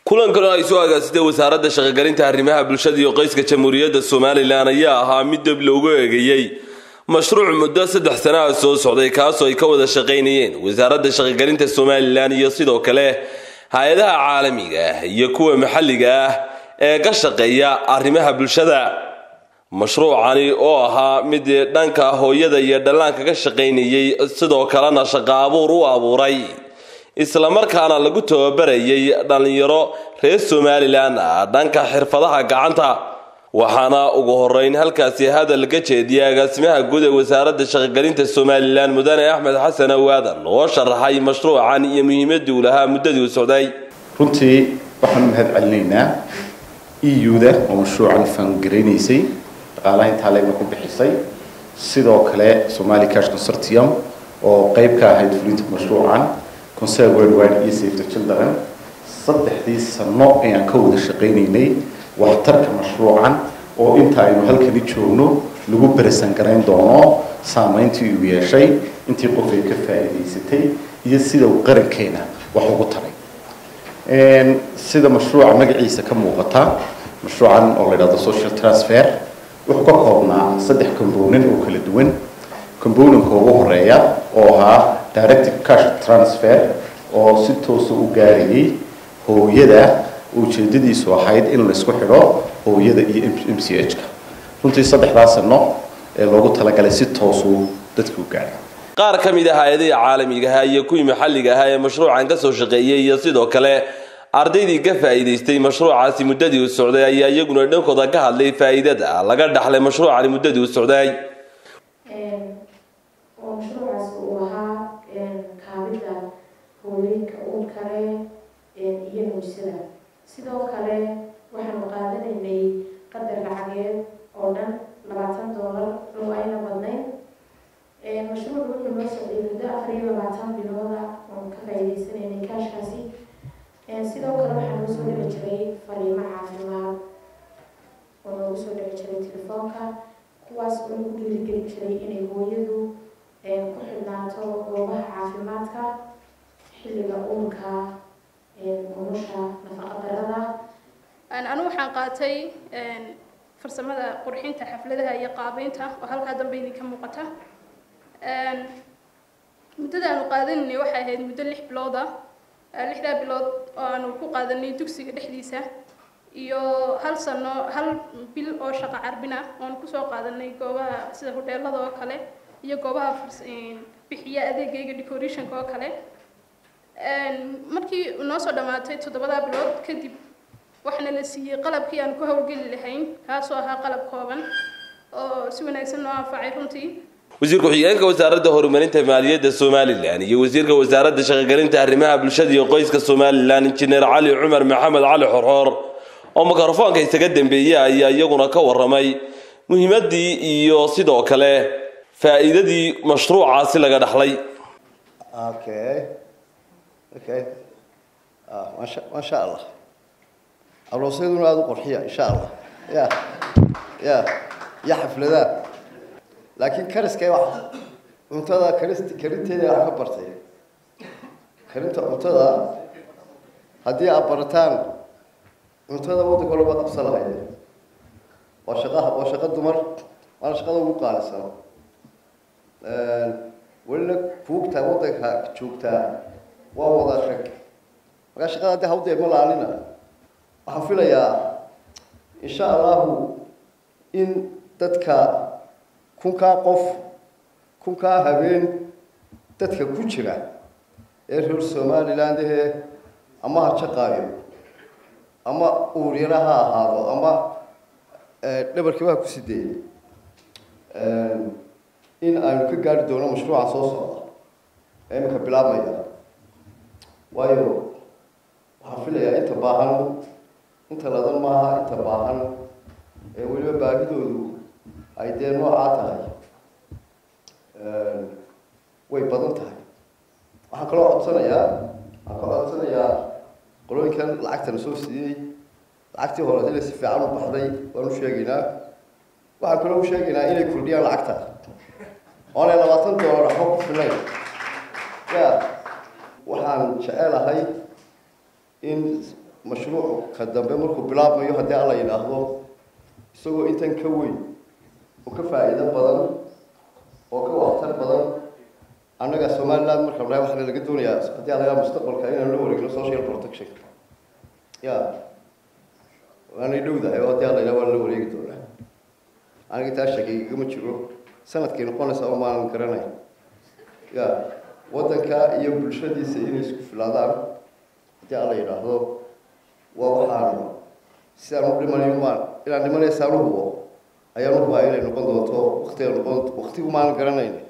kulankan oo ay soo agaasitay wasaaradda shaqogelinta arrimaha bulshada iyo qoyska jamhuuriyadda somalilan ayaa ahaa mid dib loogu eegeeyey mashruuc muddo saddex sana ah soo socday kaasoo ay ka wada shaqaynayeen wasaaradda shaqogelinta somalilan iyo sidoo kale hay-adaha caalamiga ah iyo kuwa maxalliga ah ee ka shaqeeya arrimaha bulshada mashruucani oo ahaa mid dhanka hooyada iyo dhallaanka ka shaqaynayey sidoo kalena shaqo abuur u abuuray islamarkaana lagu tababarayay dhallinyaro reer somalilan ah dhanka xirfadaha gacanta waxaana ugu horeyn halkaasi hadal ka jeediyay agaasimaha guud ee wasaaradda shaqogelinta somalilan mudane axmed xasan awaadan oo sharaxay mashruucan iyo muhiimadii uu lahaa muddadii u socday runtii waxaan mahad celinaynaa eu-da oo mashruucan faangaraysay dhaqaalaha intaa leegna ku bixisay sidoo kale somali cash consortium oo qeyb ka ahayd fulinta mashruucan concern worldwide iyo save the children saddexdii sano ayaan ka wada shaqaynaynay waxtarka mashruucan oo inta aynu halkani joogno lagu berisan garayn doono saameyntii uu yeeshay intii qof ay ka faa'iidaysatay iyo sida uu qarankeena wax ugu taray sida mashruuca magaciisa ka muuqata mashruucan oo la yidhahdo social transfer wuxuu ka koobnaa saddex component oo kala duwan componentka ugu horeeya oo ahaa directive cash transfer oo si toosa u gaarayay hooyada ujeedadiisu ahayd in la isku xidho hooyada iyo m c h ka runtii saddexdaa sano ee loogu talagalay si toosuu dadka u gaaray qaar ka mid ah hay-adihii caalamigaha iyo kuwii maxalliga ahaa ee mashruucan ka soo shaqeeyey iyo sidoo kale ardaydii ka faa'iidaystay mashruucaasi muddadii u socday ayaa iyaguna dhankooda ka hadlay faa'iidada laga dhaxlay mashruucani muddadii u socday oo mashruucaas uu ahaa kaabida hooyooyinka uur kale iyo nuursada sidoo kale waxaanu qaadanaynay qadar lacageed oo dhan labaatan doolar oo ayna badnayn mashruuc wuxuu noo socday muddo afar iyo labaatan bilooda oon ka faa'iidaysanaynay kaashkaasi sidoo kale waxaa noo soo dhici jiray fariimo caafimaad oo noogu soo dhici jiray telefoonka kuwaas oo lagu dhiirigeli jiray inay hooyadu ku xidhnaato goobaha caafimaadka xilliga uurka umusha nafaqadarada anu waxaan qaatay farsamada qurxinta xafladaha iyo qaabeynta oo halkaa dambe idinka muuqata muddada aanu qaadanaynay waxay ahayd muddo lix bilooda lixdaa bilood oo aanu ku qaadanay dugsiga dhexdiisa iyo hal sano hal bil oo shaqo carbin ah oonu kusoo qaadanay goobaha sida hodheelada oo kale iyo goobaha bixiya adeegayga decorationka oo kale markii noo soo dhammaatay toddobadaa bilood kadib waxaana la siiyey qalabkii aan ku howlgeli lahayn kaasoo ahaa qalab kooban oo si wanaagsan noo anfacay runtii wasiir ku-xigeenka wasaaradda horumarinta maaliyadda somalilan iyo wasiirka wasaaradda shaqogelinta arrimaha bulshada iyo qoyska somalilan injineer cali cumar maxamed cali xorxoor oo mikrofoonka isaga dambeeyey ayaa iyaguna ka waramay muhiimadii iyo sidoo kale faa'iidadii mashruucaasi laga dhaxlay okay okay masha masha allah aroosyaduna aada u qorxiya insha allah ya ya iyo xafladaha laakiin kariska wax cuntada karist karinteeda wax ka bartay karinta cuntada haddii aad barataan cuntada waddanka laba qabsan lahayd waa shaqaha waa shaqo dumar waana shaqada ugu qaalisan welina buugta waddanka joogtaa waa wada rag markaa shaqada haddii hawdee ma laalina waxaan filayaa insha allahu in dadka kunkaa qof kunkaa habeen dadka ku jira ee reer somaliland ahee ama ha jaqaayo ama uuryara ha ahaado ama dhabarkiba ha ku sideeyo in aynu ka gaari doono mashruuca soo socda ee iminka bilaabmaya waayo waxaan filayaa inta baahan inta ladan maaha inta baahan ee weliba baahidoodu ay dee noocaa tahay way badan tahay waxaan kaloo codsanayaa waxaan kaloo codsanayaa qolooyinkan lacagtana soo siiyey lacagtii hore inay si fiican u baxday waan u sheegaynaa waxaan kaloo u sheegaynaa inay kordhiyaan lacagta oonay labaatan doolar waxba ku filayn ya waxaan jecelahay in mashruuc ka dambe markuu bilaabmayo haddii alla yidhaahdo isagoo intan ka weyn oo ka faa'iido badan oo ka waxtar badan annaga somaliland markaan nahay waxaana laga doonayaa haddii alagaa mustaqbalka inaan la wareegno social protection ya waanay dhowdahay oo haddii alla yidhaha waan la wareegi doonaa aniga taa sheegay igama jiro sanadkay noqonaysa oo maanan garanay ya waddanka iyo bulshadiisa inay isku filaadaan haddii alla yidhaahdo waa waxaan sidaan u dhimanayo maan inaan dhimanaysaan u hubo ayaan u hubaa inay noqon doonto waktiga noqon waktigu maanan garanayn